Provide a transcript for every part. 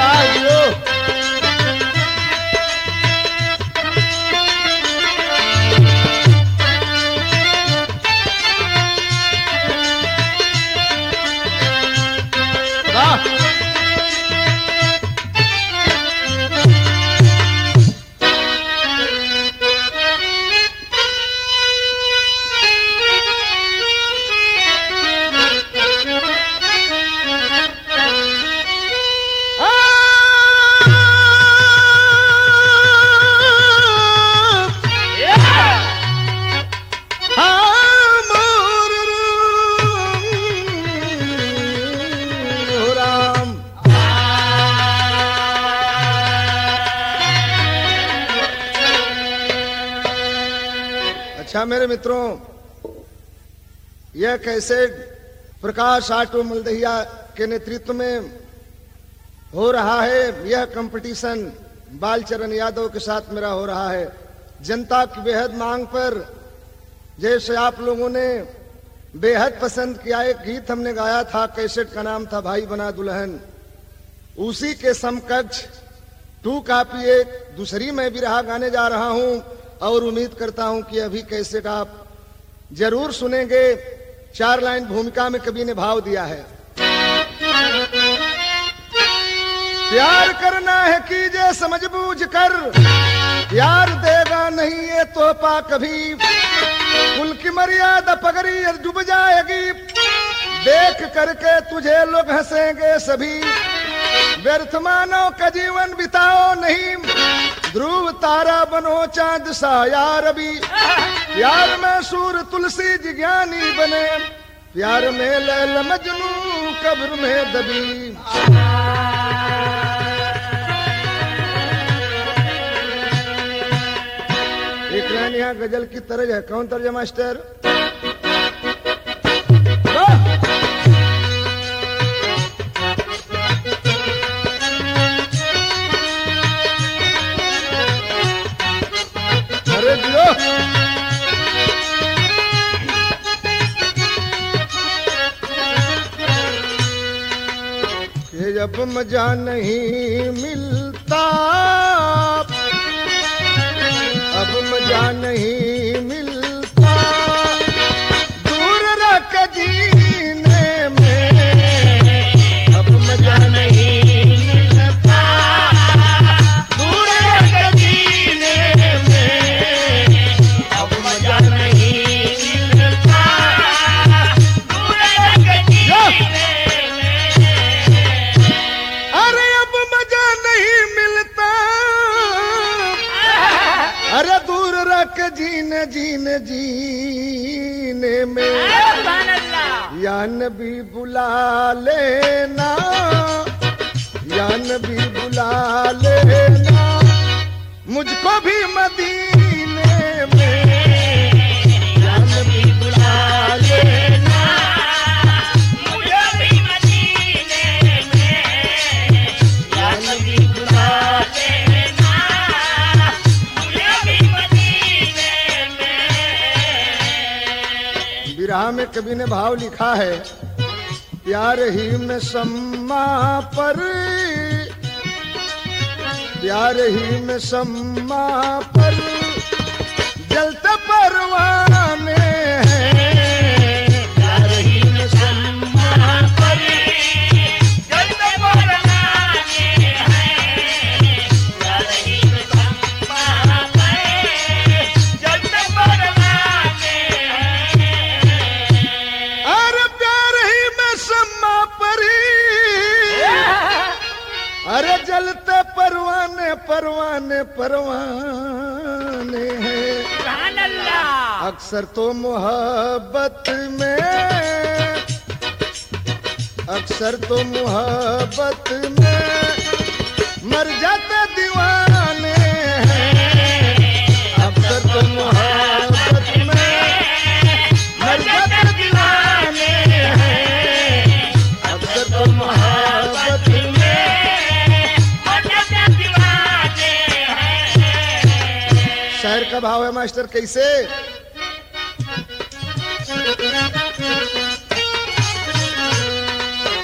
वाह जियो वाह राम अच्छा मेरे मित्रों यह कैसे प्रकाश आटो मलदहिया के नेतृत्व में हो रहा है यह कंपटीशन बालचरण यादव के साथ मेरा हो रहा है जनता की बेहद मांग पर जैसे आप लोगों ने बेहद पसंद किया एक गीत हमने गाया था कैसेट का नाम था भाई बना दुल्हन उसी के समकक्ष टू कापी एक दूसरी मैं भी रहा गाने जा रहा हूं और उम्मीद करता हूं कि अभी कैसेट आप जरूर सुनेंगे चार लाइन भूमिका में कवि ने भाव दिया है प्यार करना है कीजिए समझ बूझ कर प्यार देगा नहीं ये तोहफा कभी कुल की मर्यादा पगड़ी डूब जाएगी देख करके तुझे लोग हंसेंगे सभी व्यर्थ मानो का जीवन बिताओ नहीं ध्रुव तारा बनो चांद सा यार अभी प्यार में सूर तुलसी जिज्ञानी बने प्यार में लैल मजनू कब्र में दबी एक लाइन यहाँ गजल की तरज है कौन तर्ज है मास्टर वाह! अरे दियो ये जब मजा नहीं मिलता अब मजा नहीं मिलता दूर रख जीने में अब मजा नहीं मिलता दूर रख जीने में अब मजा नहीं मिलता अरे अब मजा नहीं मिलता अरे दूर रख जीने जीने जीने में या नबी बुला लेना या नबी बुला लेना मुझको भी मदीने में या नबी बुला लेना या नबी बुला विरह में कवि ने भाव लिखा है प्यार ही में सम्मा पर प्यार ही में सम्मा पर जलते परवाने हैं प्यार ही में सम्मा पर अरे प्यार ही में सम्मा परी अरे जलते परवाने परवाने परवाने हैं अक्सर तो मोहब्बत में अक्सर तो मोहब्बत में मर जाते दीवाने हैं अक्सर तो मोहब्बत में मर जाते दीवाने हैं अक्सर तो मोहब्बत में शहर का भाव है मास्टर कैसे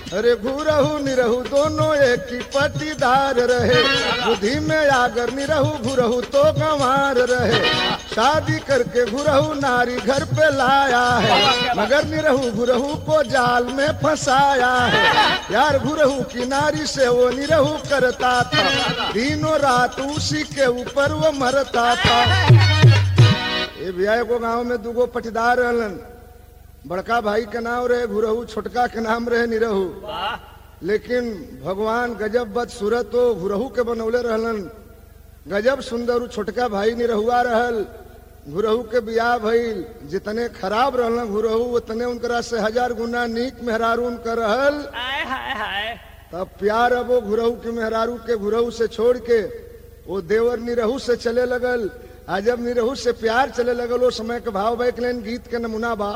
अरे घुरहु निरहु दोनों एक ही पटीदार रहे बुद्धि में आगर निरहु घुरहु तो गंवार रहे शादी करके घुरहु नारी घर पे लाया है मगर निरहु घुरहु को जाल में फंसाया है यार घुरहु की नारी से वो निरहु करता था दिनों रात उसी के ऊपर वो मरता था ये भैया को गांव में दूगो पटीदार रहलन बड़का भाई के नाम रहे घुरहू छोटका के नाम रहे निरहू लेकिन भगवान गजब बद सूरत हो घुरहू के बनौले रहलन गजब सुंदर उ छोटका भाई निरहुआ रहल घुरहू के बियाह भइल जितने खराब रहलन घुरहू उतने उनकरा से हजार गुना नीक मेहरारू उनकर रहल आय हाय हाय तब प्यार अब वो घुरहू के मेहरारू के घुरहू से छोड़ के वो देवर निरहू से चले लगल आ जब निरहू से प्यार चले लगल वो समय के भाव बैक लेन गीत के नमूना बा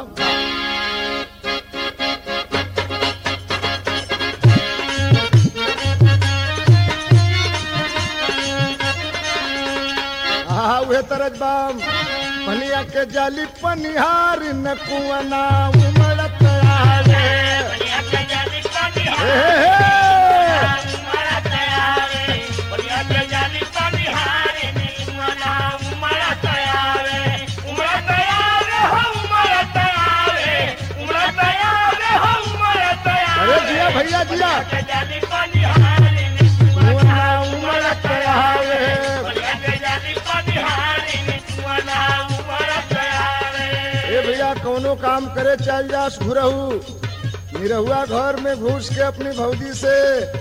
हाँ उहे तरज बाम पनिया के जाली पनिहार न कुआना उमड़त आवे बढ़िया के जाली पानी हे, हे, हे। उमड़ा तयारे बढ़िया के जाली पानी हारे नी उमड़ा उमड़ा तयारे उमड़ा तयारे हो उमड़ा तयारे उमड़ा तयारे हो उमड़ा तयारे अरे जिया भैया जिया के जाली पानी हारे नी कुआना उमड़त आवे बढ़िया के जाली पानी हारे नी उमड़ा उमड़ा तयारे ए भैया कौनो काम करे चल जास घुरहू निरहुआ घर में घुस के अपनी भौजी से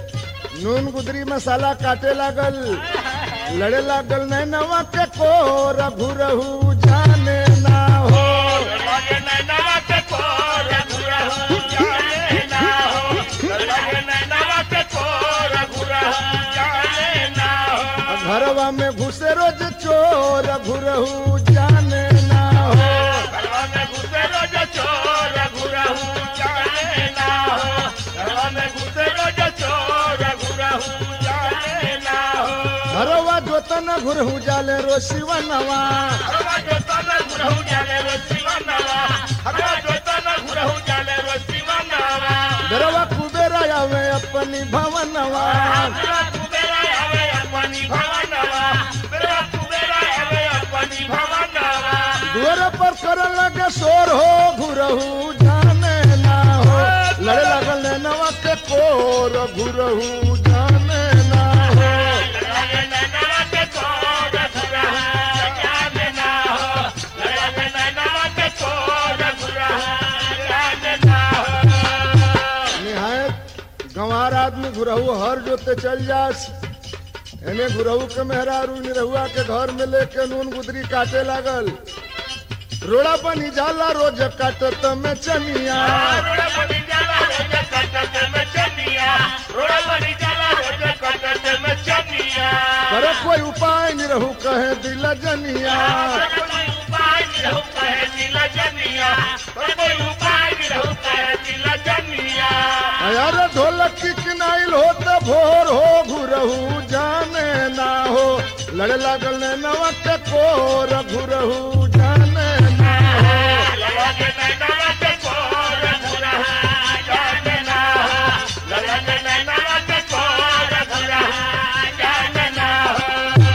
नून गुदरी मसाला काटे लागल लड़े लागल नैनवा के कोर घुरहू जाने ना हो लगे नैनवा के कोर घुरहु जाने ना हो लगे नैनवा के कोर घुरहु जाने ना हो घरवा में घुसे रोज चोर घुरहू जाने ना हो घरवा में घुसे रोज चोर घुरहु जाने ना हो घरवा में घुसे रोज चोर घुरहु जाने ना हो घरवा जोतन घुरहू जाले रोशिवनवा घरवा जो तन घुरहु जाने रो शिवनवा घरवा जो तन घुरहु जाने रो शिवनवा घरवा कुबेरा आवे अपनी भवनवा मेरा कुबेरा आवे अपनी भवनवा मेरा कुबेरा आवे अपनी भवनवा दुअर पर कर लगे शोर हो घुरहू जाने ना हो लड़े लगल नवा के कोर घुरहू जाने ना हो लगे नैनवा के कोर घुरहु जाने ना हो लगे नैनवा के कोर घुरहु जाने ना हो निहायत गंवार आदमी घुरहू हर जोते चल जास एने घुरहू के मेहरारू निरहुआ के घर में लेके नून गुदरी काटे लागल रोड़ा बनी जाला रोज काटत में चनिया रोड़ा बनी जाला रोज कटत में चनिया रोड़ा बनी जाला रोज कटत में चनिया पर कोई उपाय निरहू कहे दिल जनिया कोई उपाय नहीं कहे दिल जनिया कोई उपाय नहीं कहे दिल जनिया यार ढोलक की किनाइल हो तो भोर हो घुरहू जाने ना हो लड़े लागल ने नवा के कोर घुरहू जाने ना हो लगे नैनवा के कोर घुरहा जाने ना हो लगे नैनवा के कोर घुरहा जाने ना हो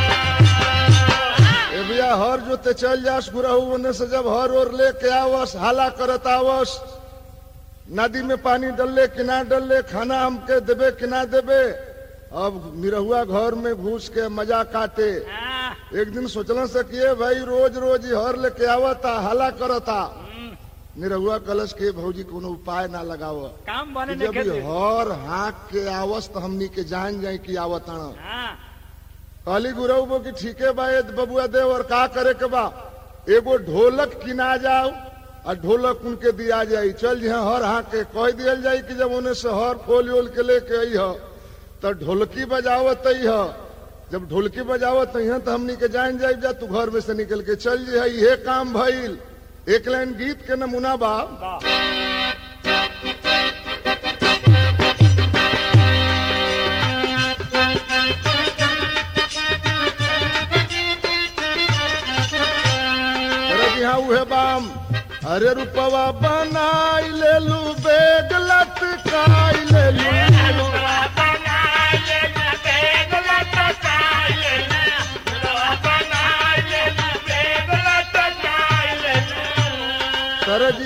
ए भैया हर जोते चल जास घुरहू ओने से जब हर ओर लेके आवस हाला करत आवस नदी में पानी डलले कि ना डलले खाना हमके देबे कि ना देबे अब निरहुआ घर में घुस के मजा काटे एक दिन सोचल सकिए भाई रोज रोज ही हर लेके आवता हला करता निरहुआ कलश के भौजी कोनो उपाय ना लगाव काम बने जब ई हर हाँक के आवस तो हमनी के जान जाए कि आवत हाँ कहली गुरु बो की ठीके बा ए बबुआ देव और का करे के बा एगो ढोलक किना जाओ और ढोलक उनके दिया जाई चल जी हर हाँक के कह दियल जाई कि जब उन्हें से हर खोल ओल के लेके आई हो तो ढोलकी बजावत आई हो जब ढोलकी बजावत आई तो हमनी के जान जाई जा तू घर में से निकल के चल जी है ये काम भइल एक लाइन गीत के नमूना बा अरे जी हाँ उहे बाम अरे रुपवा बनाई ले लू बेग लटकाई ले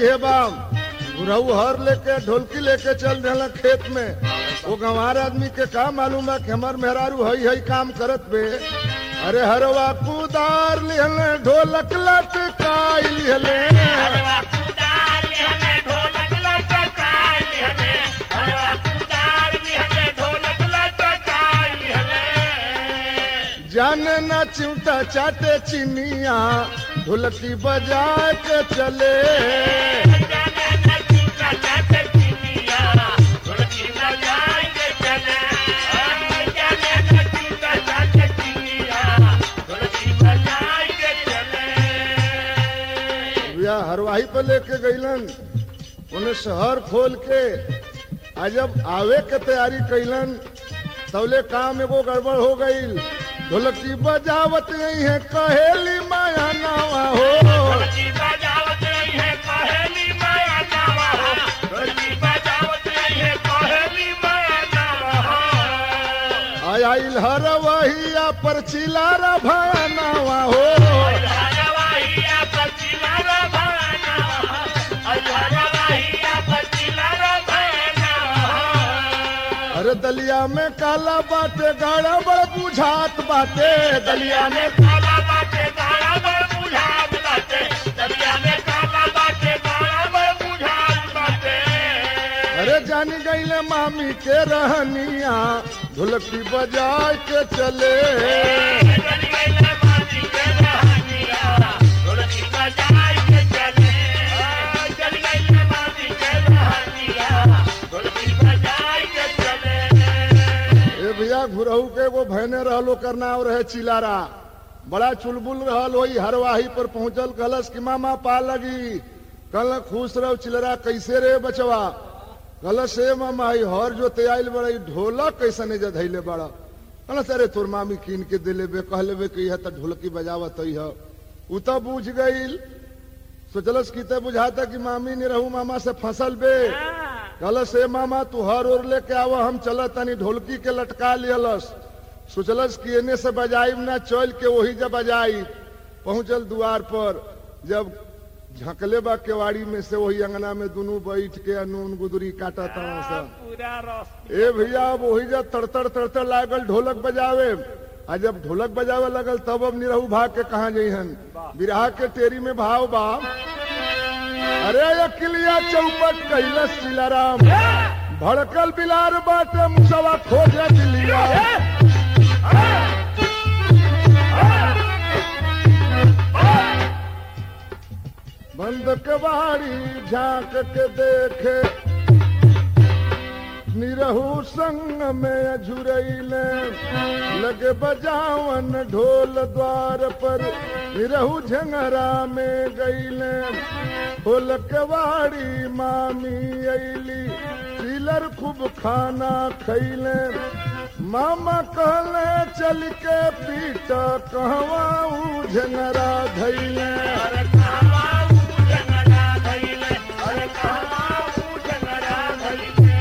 ये बाम गुरहू हर लेके ढोलकी लेके चल रहे खेत में वो गंवार आदमी के का मालूम है कि हमार मेहरारू हई हई काम करत बे अरे हरवा कुदार लिहले ढोलक लटकाई लिहले हरवा कुदार लिहले ढोलक लटकाई लिहले हरवा कुदार लिहले ढोलक लटकाई लिहले जाने ना चिमटा चाटे चिनिया ढोलकी बजा के चले जाने न चिंता चाटे चिनिया ढोलकी बजाई के चले जाने न चिंता चाटे चिनिया ढोलकी बजाई के चले भैया हरवाही पे लेके गईलन उन्हें शहर खोल के आ जब आवे के तैयारी कैलन तौले काम एगो गड़बड़ हो गई ढोलकी बजावत नहीं है कहेली माया नावा हो ढोलकी बजावत रही है पहली माया नावा हो ढोलकी बजावत रही है पहली माया नावा हो आयल हरवहिया पर चिलारा भाया नावा हो हरवाहिया पचिलारा भाना हरवाहिया पचिलारा भाना अरे दलिया में काला बाटे गाड़ा बड़ बुझात बाटे दलिया में काला बाटे काला बड़ बुझात बाटे दरिया में काला बाटे काला बड़ बुझात बाटे अरे जानी गईले मामी के रहनिया ढोलकी बजा के चले चली गई ले मानी के रहनिया ढोलकी बजाई के चले चली गई ले मानी के रहनिया ढोलकी बजाई के चले ए भैया घुरहू के वो भैने रहलो करना और रहे चिलारा बड़ा चुलबुल रहल वही हरवाही पर पहुंचल कलश की मामा पा लगी कल खुश रहो चिलरा कैसे रे बचवा कलश ए मामा ई हर जो ते आइल बड़ा ई ढोलक कैसे जे धैले बड़ा कलश अरे तोर मामी कीन के दिले बे कहले बे कि यह त ढोलकी बजावत है उ त बूझ गईल सोचलस की ते बुझाता कि मामी ने रहू मामा से फसल बे कहलस ए मामा तू हर ओर लेके आव हम चल तनी ढोलकी के लटका लियलस सोचलस कि एने से बजाई ना चल के वही जब बजाई पहुंचल द्वार पर जब झकले बा केवाड़ी में से वही अंगना में दोनों बैठ के नून गुदरी काटा तवा सा पूरा रस ए भैया अब वही जब तड़तड़ तड़तड़ लागल ढोलक बजावे आ जब ढोलक बजावे लगल तब अब निरहू भाग के कहा जइहन बिरहा के टेरी में भाव बा अरे अकिलिया चौपट कैलस सिलाराम भड़कल बिलार बाटे मुसवा खोजे दिलिया बंद कबाड़ी झांक के देखे निरहू संग में झुरैले लगे बजावन ढोल द्वार पर निरहू झंगरा में गईले ढोल केवाड़ी मामी अली चिलर खूब खाना खैले मामा कहले चल के पीट कहवा ऊ झंगरा धैले अरे कहवा ऊ जंगला धइले अरे कहवा ऊ जंगला धइले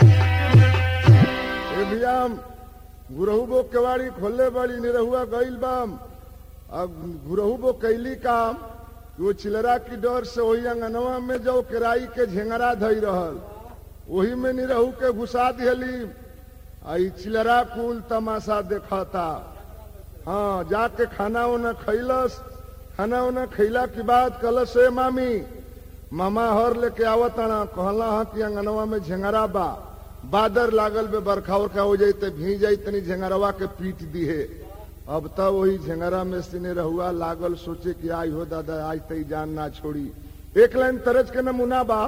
ए भैयाम गुरहू बो केवाड़ी खोले बड़ी निरहुआ गईल बाम अब गुरहू बो कैली काम कि वो चिलरा की डर से वही अंगनवा में जो केराई के झेंगरा धई रहल वही में निरहू के घुसा दिहली आ ई चिलरा कुल तमाशा देखता हाँ जाके खाना उना खैलस खाना उना खैला के बाद कलस ए मामी मामा हर लेके आवत ना कहला हा कि अंगनवा में झेंगरा बा बादर लागल बे बरखा उरखा हो जाई त भीज जाई तनी झेंगरवा के पीट दिहे अब त वही झेंगरा में सिने रहुआ लागल सोचे कि आई हो दादा आज तई जान ना छोड़ी एक लाइन तरज के नमूना बा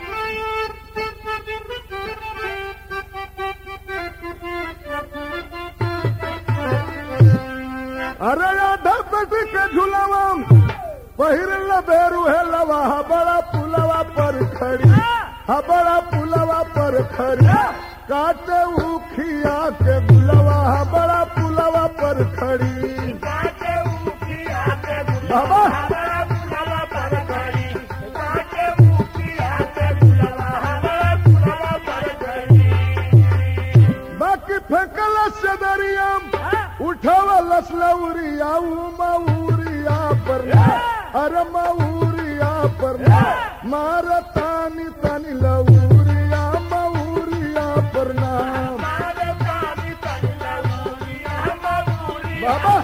अरे आधा पेटी के झुलावा पहिर लबेरू है लवा हा बड़ा पुलवा पर खड़ी हा बड़ा पुलवा पर खड़ी काटे उखिया के गुलवा हा बड़ा पुलवा पर खड़ी काटे ऊखिया के बाबा हमारा पुलवा पर खड़ी काटे ऊखिया के पुलवा हमारा पुलवा पर खड़ी बाकी फेंकल सदरिया उठावल लौरिया उ मऊरिया पर अरे मऊरिया पर ना मारतानी तनी लौरिया मऊरिया पर नाम बाबा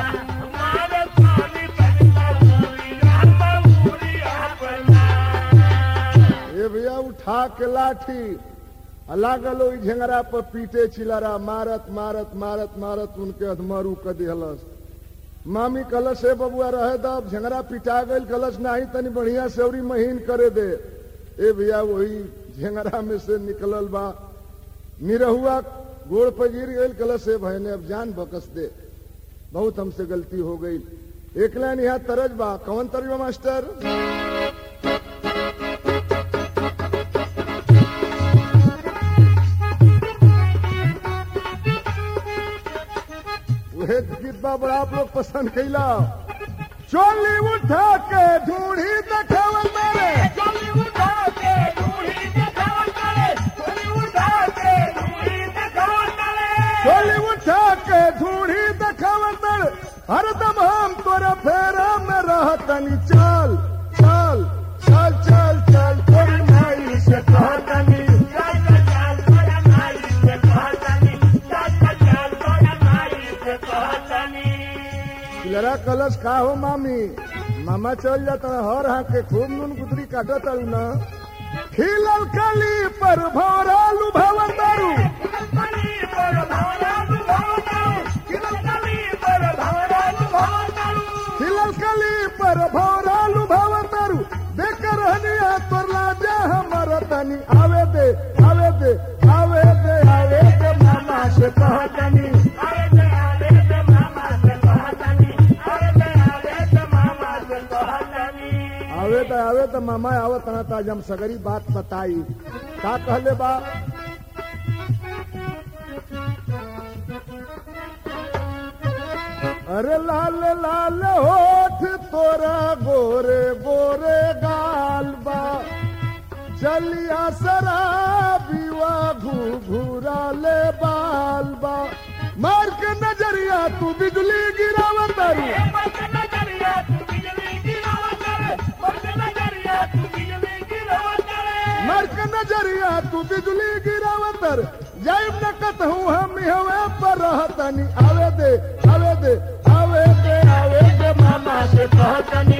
ए भैया उठा के लाठी आ लागल ओइ झेंगरा पर पीटे चिलरा मारत मारत मारत मारत उनके अधमरू क दिहलस मामी कलश से बबुआ रहे दब झेंगरा पिटा गईल कलश नाही तनी बढ़िया सेवरी महीन करे दे ए भैया वही झेंगरा में से निकलल बा निरहुआ गोड़ पर गिर गईल कलश से भयने अब जान बकस दे बहुत हमसे गलती हो गई एक लाइन यहाँ तरज बा कौन तरज बा मास्टर वह गीत बा बड़ा आप लोग पसंद कैला चोली उठा के ढूंढी देखावल मेरे चोली उठा के ढूंढी देखावल मेरे हरदम हम तोरा फेरा में रहतनी चल चल चल चल चल तोरी माई से कहतनी लड़ा कलश का हो मामी मामा चल जाता हर हाँ के खूब नून गुदरी काटो तारू ना खिलल कली पर भौरालू भवन दारू खिलल कली पर भौरालू भवन दारू देख रहनिया तोर लाजा हमर तनी आवे दे आवे दे आवे दे आवे दे मामा से कहतनी आवे त आवे त मामा आवत ना ताज हम सगरी बात बताई का कहले बा अरे लाल लाल होठ तोरा गोरे गोरे गाल बा चलिया शराबीवा घूघूरा ले बाल बा मार के नजरिया तू बिजली गिरावत तारू मार के नजरिया तू बिजली गिरावतर जाइब न कहूँ हम हवे पर रहतनी आवे दे आवे दे आवे दे आवे दे मामा से कहतनी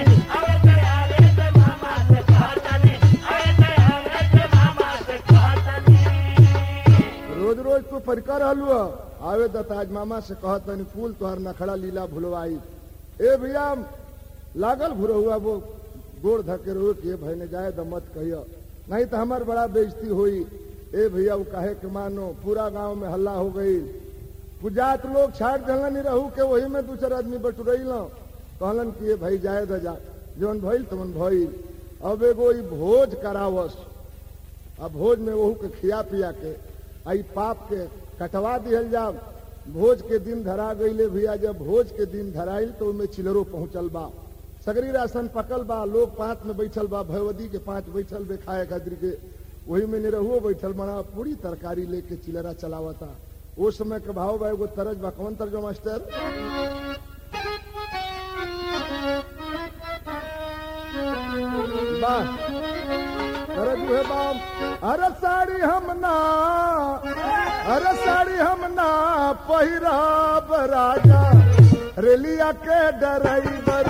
रोज रोज तू परिकर रहलू ह। आवे द ताज मामा से कहतनी कुल तोहर नखड़ा लीला भुलवाई ए भैया लागल घुरो हुआ वो गोड़ धके रहो कि ए भाई ने जाए द मत कहियो नहीं तो हमार बड़ा बेइज्जती हुई ए भैया वो कहे के मानो पूरा गांव में हल्ला हो गई पुजात लोग छाट जलन नहीं रहू के वही में दूसर आदमी बटुरई लो कहलन कि ए भाई जाए द जा जौन भइल तमन भइल अब एगो ई भोज करावस अब भोज में वहू के खिया पिया के आई पाप के कटवा दिहल जा भोज के दिन धरा गईले भैया जब भोज के दिन धराइल तो ओमे चिलरो पहुंचल बा सगरी राशन पकल बा लोग पांच में बैठल बा भगवती के पांच बैठल बे खाए खातिर के वही में निरहुओ बैठल बना पूरी तरकारी लेके चिलरा चलावता वो समय के भाव बा एगो तरज बा कौन तरज बा मास्टर वाह अरे दुहे बाप अरे साड़ी हम ना अरे साड़ी हम ना पहिराब राजा रेलिया के डराइवर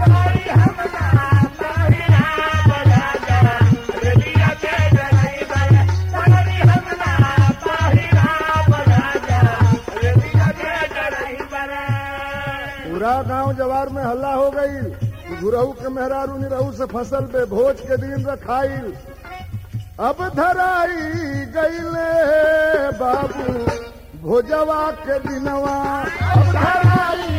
पूरा गांव जवार में हल्ला हो गई गुरहू के मेहरारू निरहू से फसल पे भोज के दिन रखाइल अब धराई गईले बाबू भोजवा के दिनवा अब धराई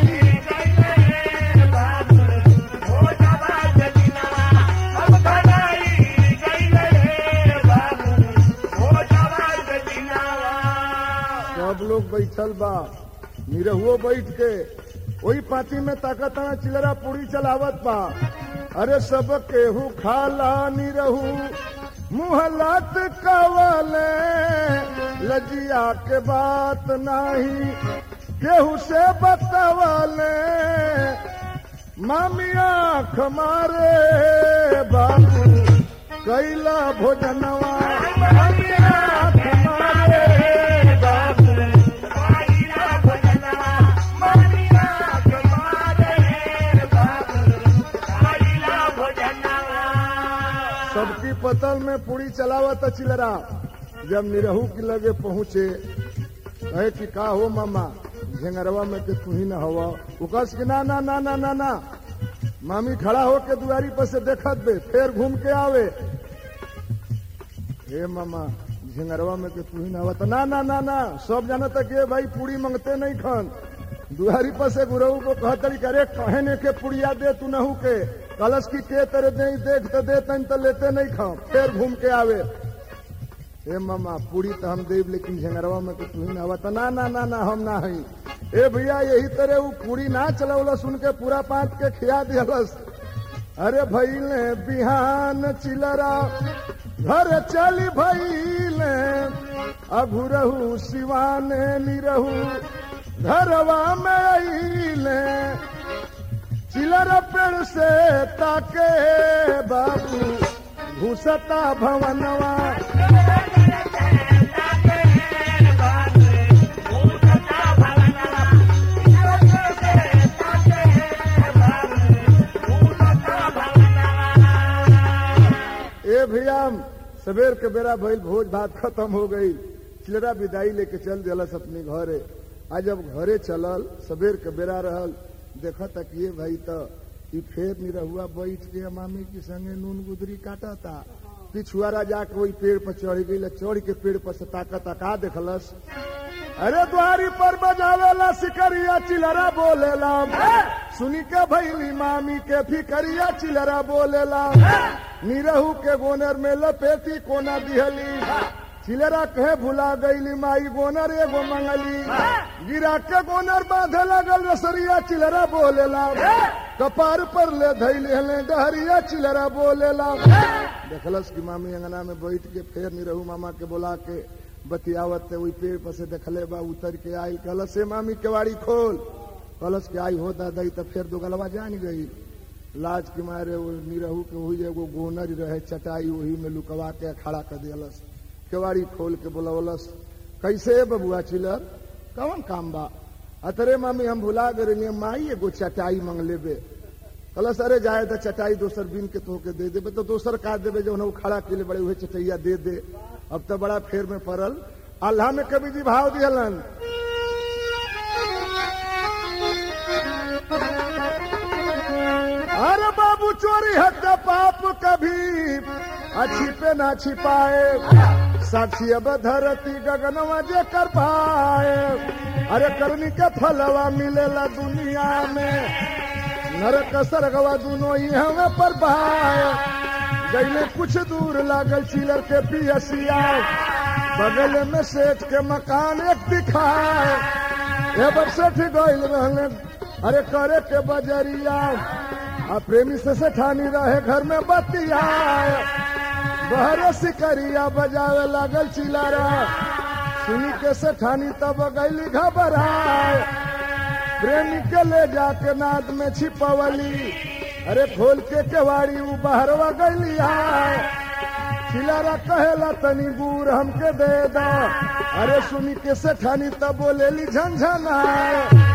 सब लोग बैठल बा निरहुओ बैठ के वही पाती में ताकत चिलरा पूरी चलावत बा अरे सब केहू खाला निरहू मुहलत कवले लजिया के बात नाही केहू से बतवले मामी आँख मारे बाबू कैला भोजनवा मामी आँख मारे बाबू आइला भोजनवा मानिया कमारे बाबू आइला भोजनवा सबकी पतल में पूरी चलावत चिलरा जब निरहू के लगे पहुंचे कहे कि का हो मामा झेंगरवा में के तू ही न हवा उकस कि ना ना ना ना ना ना मामी खड़ा हो के दुआरी पर से देखत बे फिर घूम के आवे हे मामा झिंगरवा में के तू ही ना हवा तो ना ना ना ना सब जाना तक ये भाई पूरी मांगते नहीं खन दुआरी पर से गुरऊ को कहतरी करे कहे ने के पुड़िया दे तू नहू के कलश की के तेरे दे देख तो दे तन तो लेते नहीं खा फिर घूम के आवे हे मामा पूरी तो हम देव लेकिन झंगरवा में तो तू ही ना हवा तो ना ना ना ना हम ना हई ए भैया यही तरह वो पूरी ना चलौलस उनके पूरा पात के खिया दियलस अरे भैले बिहान चिलरा घर चली भैले अघुरहू सिवाने निरहू घरवा में अइले चिलर पेड़ से ताके बाबू घुसता भवनवा ए भैया सवेर के बेरा भइल भोज भात खत्म हो गई चिलरा विदाई लेके चल दिलस अपने घरे आ जब घरे चलल सवेर के बेरा रहल देखा तक ये भाई तो ई फेर निरहुआ बैठ के मामी के संगे नून गुदरी काटता पिछुआरा जाके वही पेड़ पर चढ़ गई चढ़ के पेड़ पर से ताकत का देखलस अरे द्वारी पर बजावेला सिकरिया चिलरा बोलेला सुनी के भैली मामी के फिकरिया चिलरा बोलेला निरहू के गोनर में लपेटी कोना दिहली चिलरा कहे भुला गईली माई गोनर एगो मंगली गिरा के गोनर बांधे लगल रसरिया चिलरा बोलेला कपार पर ले धैले हले डहरिया चिलरा बोलेला देखलस की मामी अंगना में बैठ के फेर निरहू मामा के बोला के बतियावत वही पेड़ पर से देखले बा उतर के आई कहलस से मामी केवाड़ी खोल कहलस के आई हो दादा तो फिर दो गलवा जान गई लाज के मारे वो निरहू के वही एगो गोनर रहे चटाई वही में लुकवा के खड़ा कर दियलस केवाड़ी खोल के बोलवलस कैसे है बबुआ चिलर कौन काम बा अतरे मामी हम भुला गए माई एगो चटाई मांग लेबे कहलस अरे जाए तो चटाई दोसर बीन के तोहके दे देबे तो दोसर का देबे जो वो खड़ा के लिए बड़े हुए चटैया दे दे अब तो बड़ा फेर में पड़ल अल्लाह में कभी जी भाव दिहलन अरे बाबू चोरी हत्या पाप कभी अच्छी पे ना छिपाए साक्षी अब धरती गगनवा जे कर पाए अरे करनी के फलवा मिलेला दुनिया में नरक सरगवा दोनों ही हमें पर पाए गईले कुछ दूर लागल चिलर के पियसिया बगल में सेठ के मकान एक दिखाए ए बब सेठ गईल रहले अरे करे के बजरिया आ प्रेमी से सेठानी रहे घर में बतिया बहरे सिकरिया बजावे लागल चिलारा सुनी के सेठानी तब गईली घबराए प्रेमी के ले जाके नाद में छिपवली अरे खोल के केवाड़ी उ बहरवा गईली आए चिलारा कहेला तनी गुर हमके दे दो अरे सुनी के सेठानी तब बोलेली झंझन आए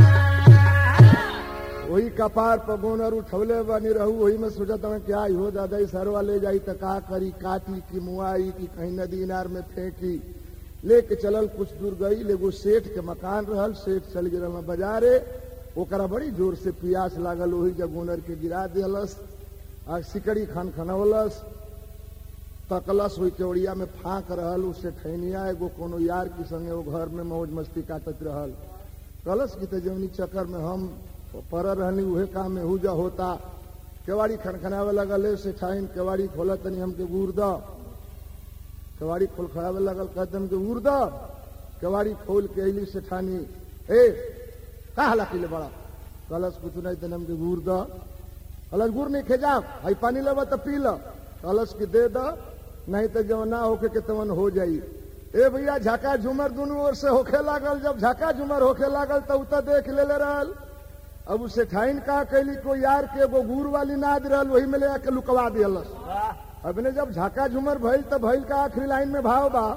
वही कपार पर गोनर उठौले बनी रहू वही में सोचत हमें क्या हो दादा सरवा ले जाई तो का करी काटी की मुआई की कहीं नदी इनार में फेंकी लेके चलल कुछ दूर गई एगो सेठ के मकान रहल सेठ चल गिरल बाजारे ओकरा बड़ी जोर से प्यास लागल वही जब गोनर के गिरा दिलस आ सिकड़ी खन खनौलस तकलस वही केवड़िया में फांक रहल उससे ठैनिया एगो कोनो यार के संगे वो घर में मौज मस्ती काटत रहल कलस की तो जवनी चक्कर में हम पर रहनी उहे काम में हुजा होता केवाड़ी खनखनावे लगल से ठाइन केवाड़ी खोला तनी हमके गुर द केवाड़ी खोल खड़ावे लगल कहते हमके गुर द केवाड़ी खोल के अली से ठानी ए का हला किले बड़ा कलश कुछ नहीं तनी हमके गुर द कलश गुर नहीं खेजा हई पानी लेवा तो पी ल कलश के दे द नहीं तो जब ना होके के तवन हो जाई ए भैया झाका झूमर दोनों ओर से होखे लागल जब झाका झूमर होखे लागल तो उतर देख ले ले रहल अब उसे ठाइन का कैली को यार के एगो गुड़ वाली नाद रहल वही में ले आके लुकवा दियलस वाह अबने जब झाका झूमर भइल त भइल का आखिरी लाइन में भाव बा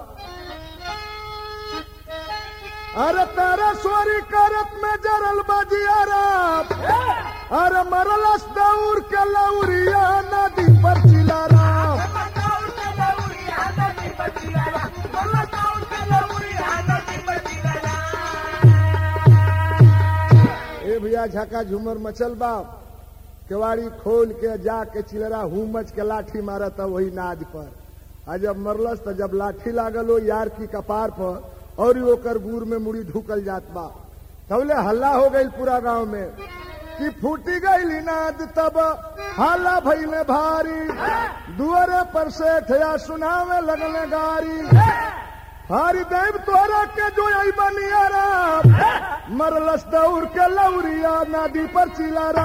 अरे तारा सोरी करत में जरल बजियारा अरे मरलस दौर के लौरिया नदी पर चिलारा ए भैया झाका झूमर मचल बा केवाड़ी खोल के जाके चिलरा हुमच के लाठी मारत वही नाद पर आ जब मरलस त जब लाठी लागल हो यार की कपार पर और ही ओकर गुर में मुड़ी ढुकल जात बा तबले हल्ला हो गई पूरा गांव में कि फूटी गई नाद तब हल्ला भइले भारी दुअरे पर से ठया सुनावे लगले गारी हारी देव तोरा के जो आई बनियारा मरलस दौर के लौरिया नदी पर चिलारा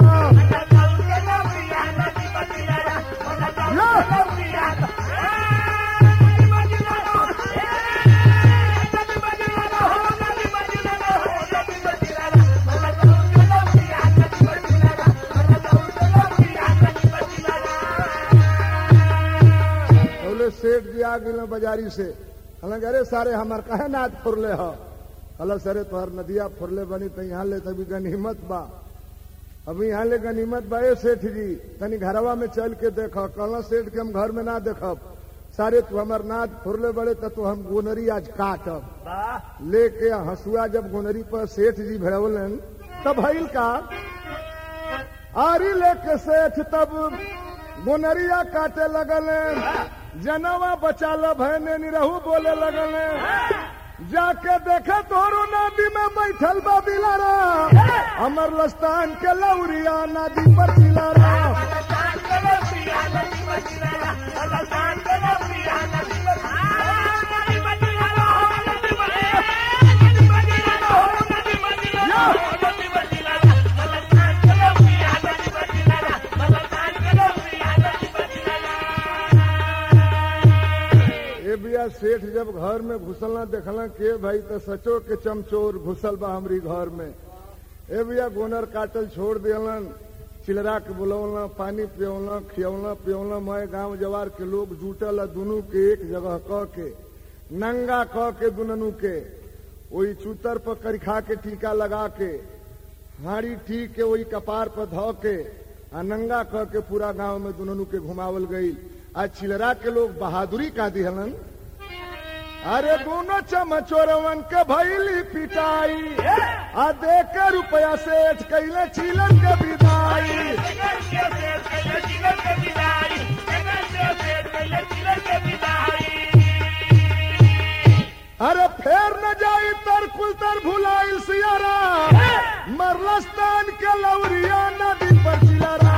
बोले सेठ जी आ गए बाजारी से हलन अरे सारे हमार कहे नाद फुरले हो हल सरे तोहर नदिया फुरले बनी तो यहाँ ले तभी गनीमत बा अभी यहाँ ले गनीमत बा ए सेठ जी तनी घरवा में चल के देख कहला सेठ के हम घर में ना देखब सारे तू हमार नाद फुरले बड़े तो तू हम गोनरी आज काटब वाह लेके हंसुआ जब गोनरी पर सेठ जी भिड़वलन तब भइल का आरी लेके सेठ तब गोनरिया काटे लगले जनवा बचा ल भैने निरहू बोले लगले जाके देखे तोरो नदी में बैठल बा बिलारा अमर लस्तान के लौरिया नदी पर चिलारा ए बिया सेठ जब घर में घुसलना देखला के भाई तो सचो के चमचोर घुसल बा हमरी घर में ए बिया गोनर काटल छोड़ दियलन चिलरा के बुलौला पानी पियौला खियौला पियौला मैं गांव जवार के लोग जुटल दुनू के एक जगह क के नंगा क के दुनू के वही चूतर पर करिखा के टीका लगा के हाड़ी ठीक के वही कपार पर धो के आ नंगा क के पूरा गांव में दुनू के घुमावल गई आज चिलरा के लोग बहादुरी का दिहलन अरे दोनों चमचोरवन के भैली पिटाई आ दे के रुपया सेठ कैले चिलन के विदाई अरे फेर न जाई तर कुल तर भुलाइल सियारा मरलस्तान के लौरिया नदी पर चिलारा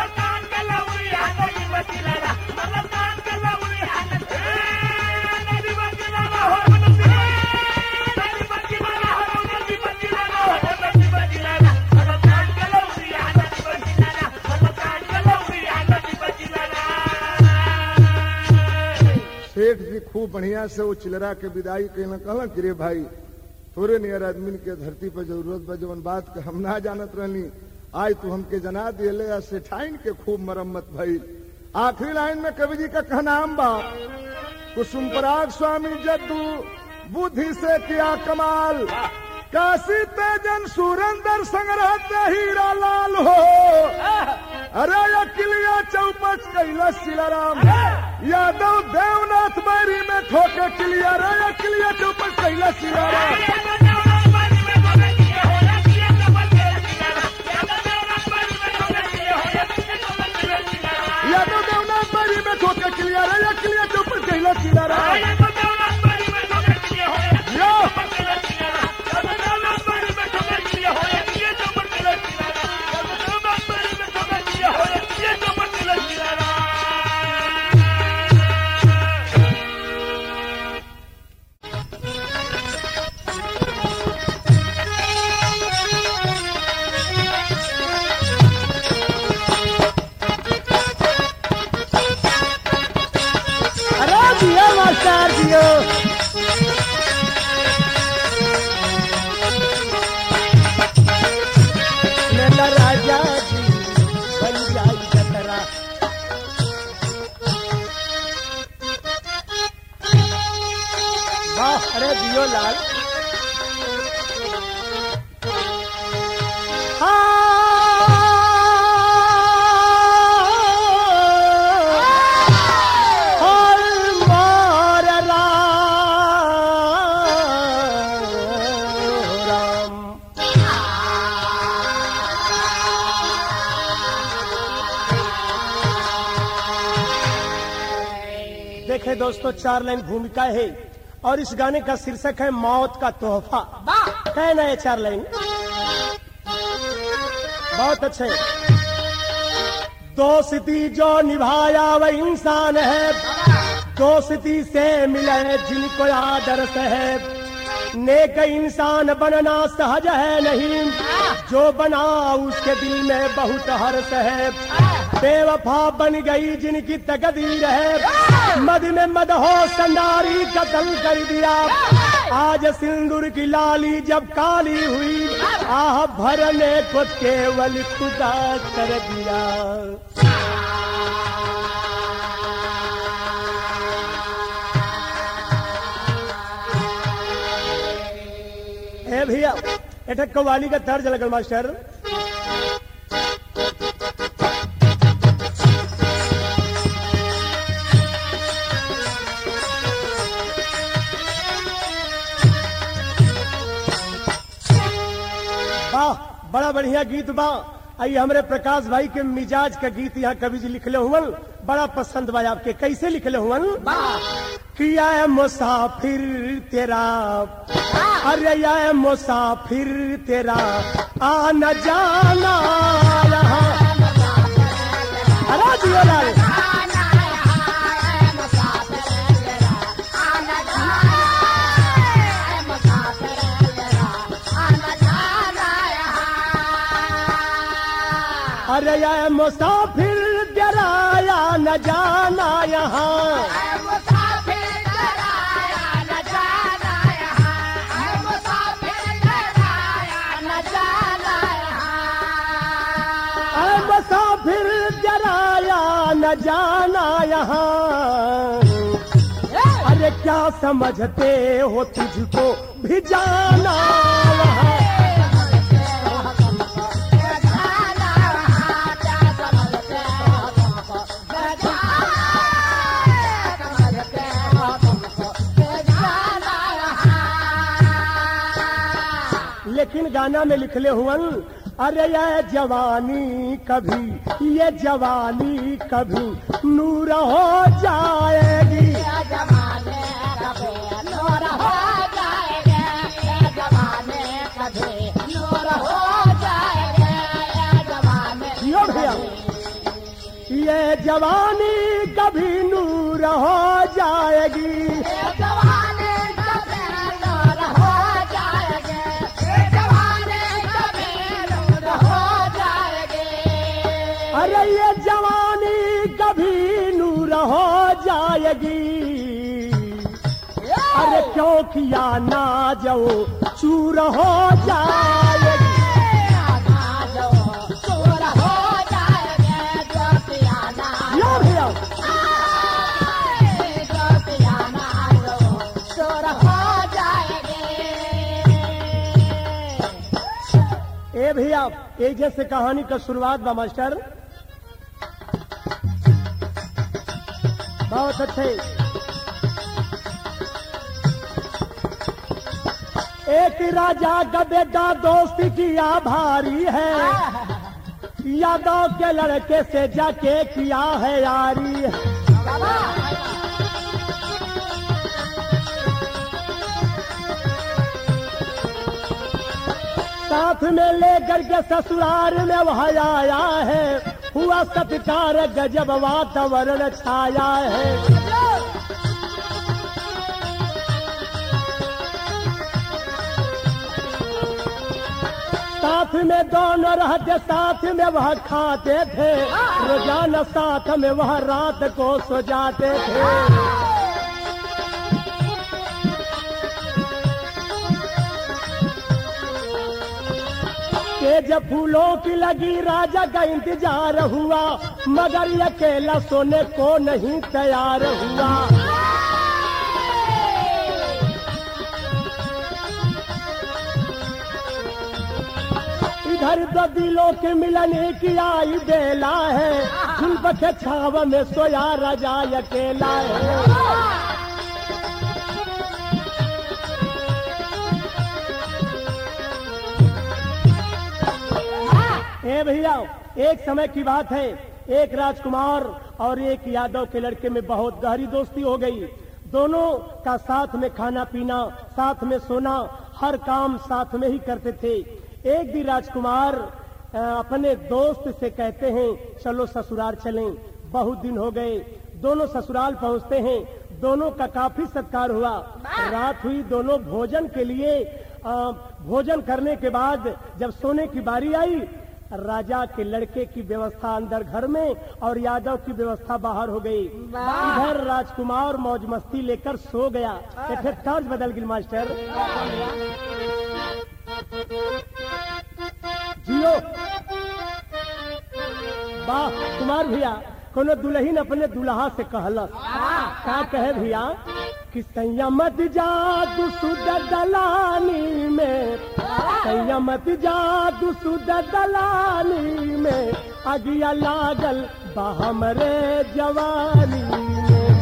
सेठ जी खूब बढ़िया से वो चिलरा के विदाई कहना कहला कि रे भाई थोड़े नियर आदमी के धरती पर जरूरत बा जवन बात के हम ना जानत रहनी आज तू हमके जना दिले आ सेठाइन के खूब मरम्मत भइल आखिरी लाइन में कवि जी का कहना हम बा कुसुम पराग स्वामी जद्दू बुद्धि से किया कमाल काशी तेजन सुरेंद्र संग्रह ते हीरा लाल हो अरे अकिलिया चौपच कैलाश शिलाराम यादव देवनाथ बैरी में ठोके किलिया रे अकिलिया चौपच कैलाश शिलाराम यादव देवनाथ बैरी में ठोके किलिया रे अकिलिया चौपच कैलाश शिलाराम देखे दोस्तों चार लाइन भूमिका है और इस गाने का शीर्षक है मौत का तोहफा कहना है चार लाइन बहुत अच्छे दोस्ती जो निभाया वह इंसान है दोस्ती से मिले जिनको आदर्श है नेक इंसान बनना सहज है नहीं जो बना उसके दिल में बहुत हर्ष है बेवफा बन गई जिनकी तकदीर है मद में मद हो संडारी कत्ल कर दिया आज सिंदूर की लाली जब काली हुई आह भरने को केवल खुदा कर दिया ए भैया एठा कव्वाली का तर्ज लगल मास्टर वाह बड़ा बढ़िया गीत बा आई हमरे प्रकाश भाई के मिजाज का गीत यहाँ कवि जी लिखले हुवन बड़ा पसंद बा आपके कैसे लिखले हुवन किया है मुसाफिर तेरा अरे या है मुसाफिर तेरा आना जाना यहाँ अरे जियो लाल अरे या है मुसाफिर तेरा या न जाना यहाँ अरे मुसाफिर तेरा या न जाना यहाँ अरे क्या समझते हो तुझको भी जाना वहाँ लेकिन गाना में लिखले हुवन अरे ये जवानी कभी ये जवानी कभी नूर हो जाएगी यो भैया ये जवानी कभी नूर हो जाएगी अरे ये जवानी कभी नूर हो जाएगी अरे क्यों किया ना जाओ चूर हो जाएगी यो भैया ए भैया एक जैसे कहानी का शुरुआत बा मास्टर बहुत अच्छे एक राजा का बेटा दोस्ती किया भारी है यादव के लड़के से जाके किया है यारी साथ में लेकर के ससुराल में वह आया है हुआ सत्कार गजब वातावरण छाया है साथ में दोनों रहते साथ में वह खाते थे रोजाना साथ में वह रात को सो जाते थे तेज फूलों की लगी राजा का इंतजार हुआ मगर ये अकेला सोने को नहीं तैयार हुआ इधर दो दिलों के मिलने की आई बेला है झुल्प के छाव में सोया राजा अकेला है ए भैया एक समय की बात है एक राजकुमार और एक यादव के लड़के में बहुत गहरी दोस्ती हो गई दोनों का साथ में खाना पीना साथ में सोना हर काम साथ में ही करते थे एक दिन राजकुमार अ, अपने दोस्त से कहते हैं चलो ससुराल चलें बहुत दिन हो गए दोनों ससुराल पहुंचते हैं दोनों का काफी सत्कार हुआ रात हुई दोनों भोजन के लिए अ, भोजन करने के बाद जब सोने की बारी आई राजा के लड़के की व्यवस्था अंदर घर में और यादव की व्यवस्था बाहर हो गई इधर राजकुमार मौज मस्ती लेकर सो गया एक ठे तर्ज बदल गई मास्टर जियो वाह कुमार भैया कोनो दुल्हन अपने दुल्हा से कहलस का कहे भैया कि संयमत जादू सुद दलानी में संयमत जादू सुद दलानी में अगिया लागल बा हमरे जवानी में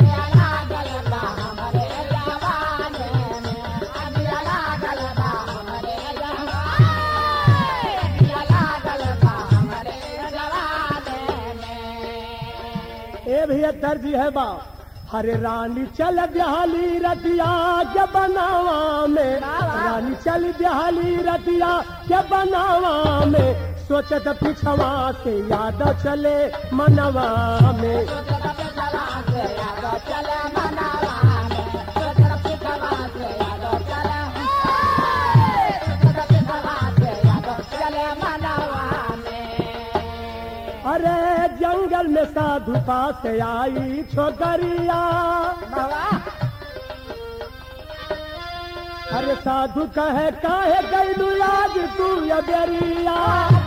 ए भैया दर्ज है बा हरे रानी चल बिहाली रतिया के बनावा में रानी चल बिहाली रतिया के बनावा में सोचत पिछवा से याद चले मनवा में अरे जंगल में साधु पास आई छोकरिया अरे साधु कहे काहे गैलू आज तू ये बेरिया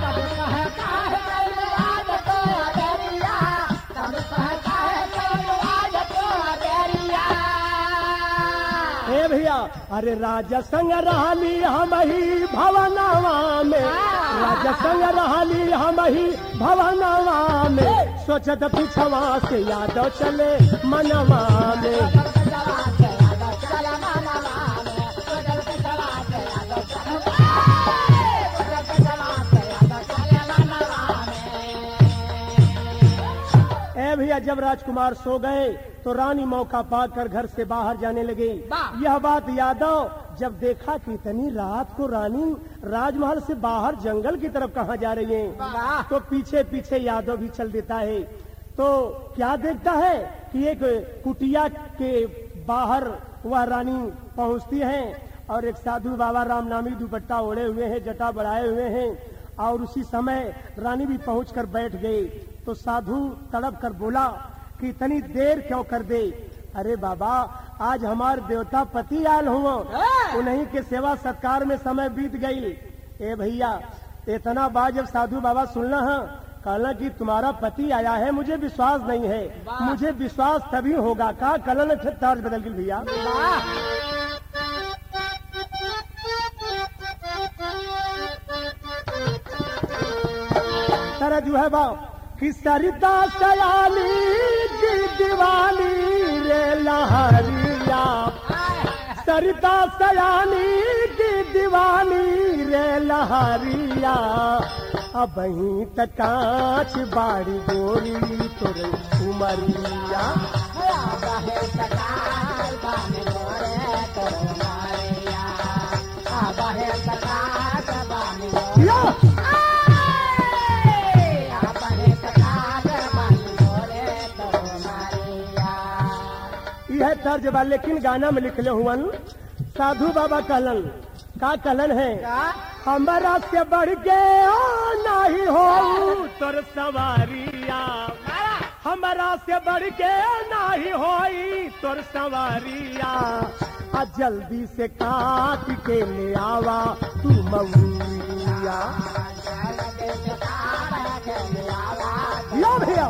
हे भैया अरे राजा संग रहली हम ही भवनवा में राजा संग रहली हम ही भवनवा में सोचत पिछवा से यादव चले मनवा में ए भैया जब राजकुमार सो गए तो रानी मौका पाकर घर से बाहर जाने लगी यह बात यादव जब देखा कि इतनी रात को रानी राजमहल से बाहर जंगल की तरफ कहाँ जा रही है तो पीछे पीछे यादव भी चल देता है तो क्या देखता है कि एक कुटिया के बाहर वह रानी पहुंचती है और एक साधु बाबा राम नामी दुपट्टा ओढ़े हुए हैं जटा बढ़ाए हुए हैं और उसी समय रानी भी पहुंचकर बैठ गई तो साधु तड़प कर बोला कि इतनी देर क्यों कर दे अरे बाबा आज हमारे देवता पति आयल हुआ उन्हीं के सेवा सत्कार में समय बीत गई ए भैया इतना बात जब साधु बाबा सुनना है कहना कि तुम्हारा पति आया है मुझे विश्वास नहीं है मुझे विश्वास तभी होगा कहा कलन तर्ज बदल गई भैया तरह जो है बा कि सरिता सयाली की दीवानी रे लहरिया सरिता सयानी की दीवानी रे लहरिया अब तक कांच बाड़ी गोरी तोरे उमरिया या! यह तर्ज बा लेकिन गाना में लिखले हुवन साधु बाबा कहलन का कहलन है हमारा से बढ़ के ओ नहीं हो तोर सवारिया हमारा से बढ़ के नहीं होई तोर सवारिया आ जल्दी से काट के ले आवा तू मऊरिया लो भैया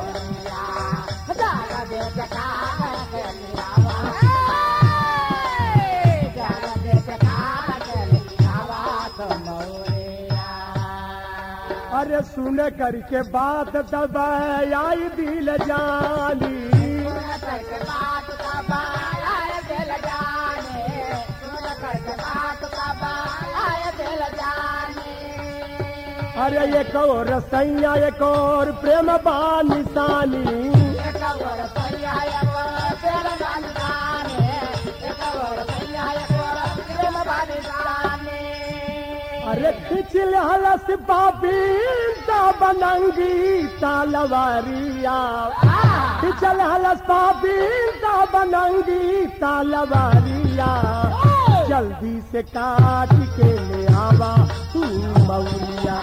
अरे सुन करके बात तब आई दिल जानी अरे एक और सैया एक और प्रेम बा निशानी अरे खिचल हलस पापी बनंगी तालवारिया खिचल हलस पापी बनंगी तालवारिया जल्दी से काट के ले आवा तू मौलिया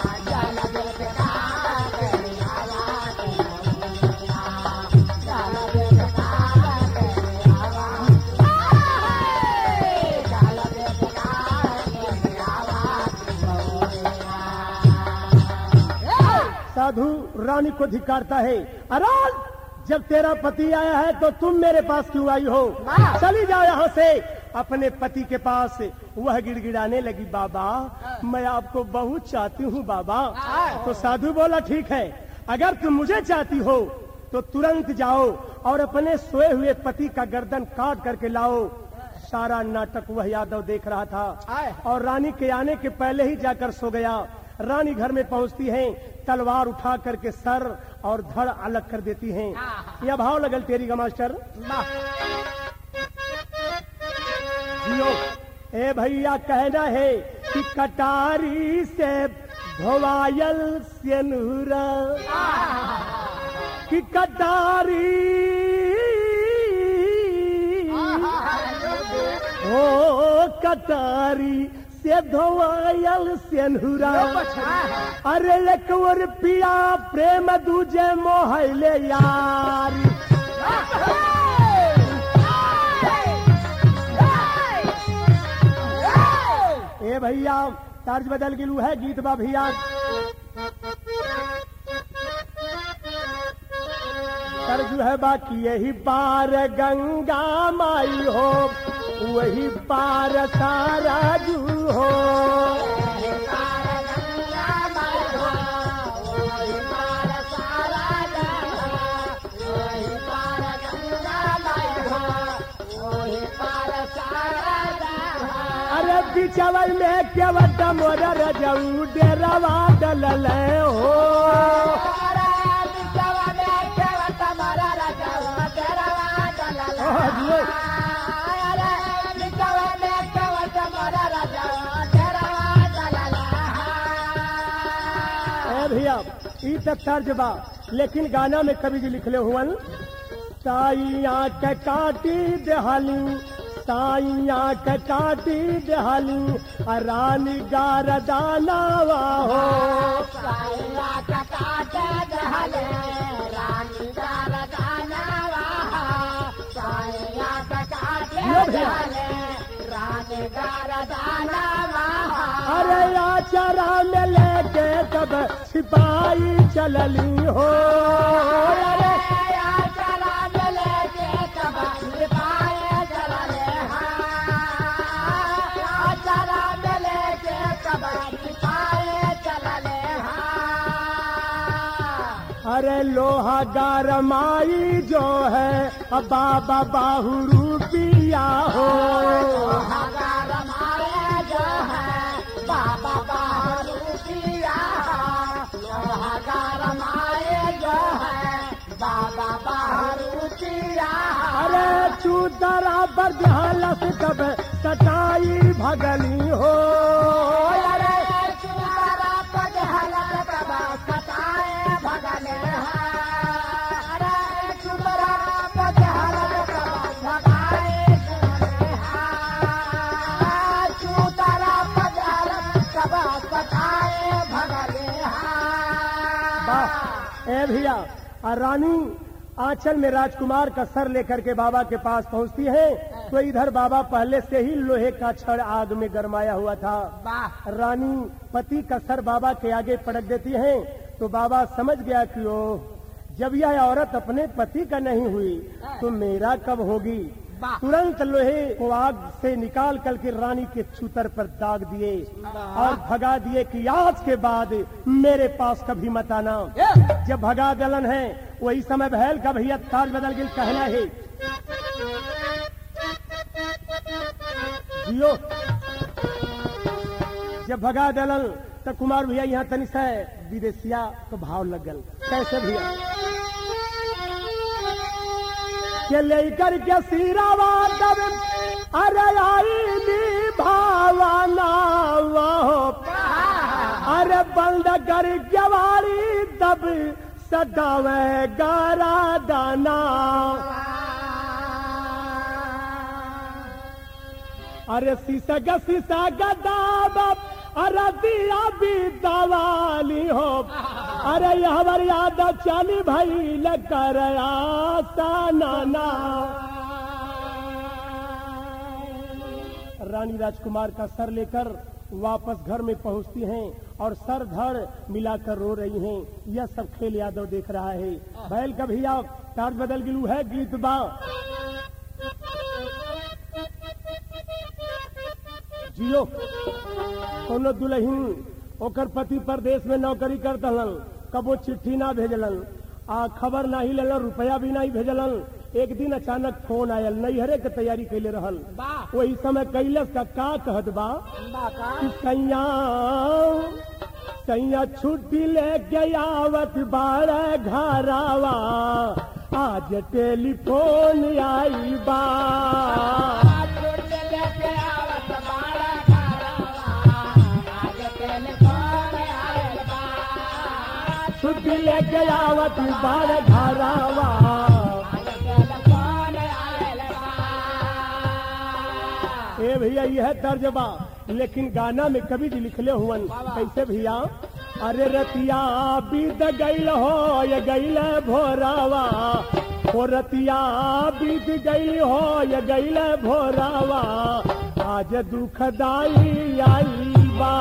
साधु रानी को धिकारता है अराज जब तेरा पति आया है तो तुम मेरे पास क्यों आई हो चली जाओ यहाँ से अपने पति के पास वह गिड़गिड़ाने लगी बाबा मैं आपको बहुत चाहती हूँ बाबा तो साधु बोला ठीक है अगर तुम मुझे चाहती हो तो तुरंत जाओ और अपने सोए हुए पति का गर्दन काट करके लाओ सारा नाटक वह यादव देख रहा था और रानी के आने के पहले ही जाकर सो गया रानी घर में पहुंचती है तलवार उठा करके सर और धड़ अलग कर देती हैं यह भाव लगल तेरी का मास्टर जियो ए भैया कहना है कि कटारी से धोवायल सेनुरा कि कटारी ओ कटारी से धोवायल सेनुरा अरे एक और पिया प्रेम दूजे मोहले यार ए भैया तर्ज बदल गिलू है गीत बा भैया तर्ज है बाकी यही पार गंगा माई हो वही पार सारा जू हो अरे बिचवल में केवट मोर रजऊ डेरवा डलल हो ओ जियो। ए भैया ई तक तर्ज बा लेकिन गाना में कवि जी लिखले हुवन साइया के काटी देहाली साइया के काटी देहाली आ रानी गारदानावा हो जियो भैया अरे आचारा में लेके कब सिपाही चलली हो अरे अरे लोहा गारमाई जो है अब बाबा बाहू रूपिया हो अरे चूतरा पर जहलस कब सटाई भगली हो अरे वाह ए भैया और रानी आंचल में राजकुमार का सर लेकर के बाबा के पास पहुंचती है तो इधर बाबा पहले से ही लोहे का छड़ आग में गरमाया हुआ था रानी पति का सर बाबा के आगे पटक देती है तो बाबा समझ गया कि ओ जब यह औरत अपने पति का नहीं हुई तो मेरा कब होगी तुरंत लोहे को आग से निकाल कर के रानी के छूतर पर दाग दिए और भगा दिए कि आज के बाद मेरे पास कभी मत आना जब भगा दलन है वही समय बहल का भैया ताज बदल गिल कहना है जियो जब भगा दलन तो कुमार भैया यहाँ तनिस है विदेशिया तो भाव लग गल कैसे भैया के लेकर के सिरावा तब अरे आई नी भावना वो अरे बंद कर जवारी तब सदावे गारा दाना अरे सीसग सीसग दाब अरे दिया भी दवाली हो अरे हमार याद चली भाई कर नाना रानी राजकुमार का सर लेकर वापस घर में पहुंचती हैं और सर धड़ मिलाकर रो रही हैं यह सब खेल यादव देख रहा है बैल का भैया तार बदल गिलू है गीत बा जियो कोनो दुल्हन ओकर पति परदेश में नौकरी कर दलन कबो चिट्ठी ना भेजलन आ खबर नाही लेलन रुपया भी नहीं भेजलन एक दिन अचानक फोन आयल नैहरे के तैयारी कैले रहल वही समय कैलस का का कहत बा कि सैया सैया छुट्टी लेके आवत बाड़े घरावा आज टेलीफोन आई बा छुट्टी लेके आवत बाड़े घरावा ए भैया यह तर्ज बा लेकिन गाना में कभी भी लिखले हुवन कैसे भैया अरे रतिया बीत गईल हो ये गईल भोरावा ओ रतिया बीत गई हो ये गईल भोरावा आज दुखदाई आई बा